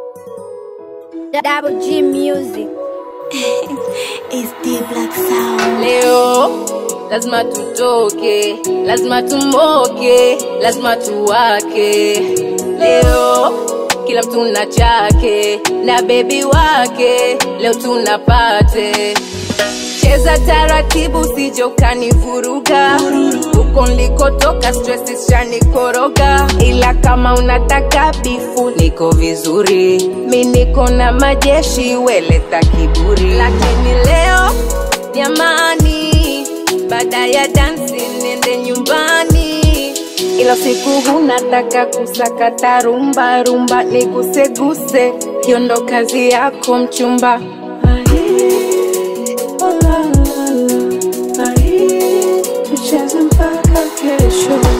Double G Music. It's the black sound. Leo lazima tutoke, lazima tumoke, lazima tuwake. Leo kila mtu na chake na bebi wake, leo tunapate cheza taratibu, sije ukanivuruga huko nilikotoka, stress shanikoroga, ila kama unataka bifu, niko vizuri, mi niko na majeshi, weleta kiburi, lakini leo jamani, baada ya dansi nende nyumbani, ila siku hunataka kusakata rumba rumba, niguseguse, hiyo ndo kazi yako mchumba. Tucheze mpaka kesho.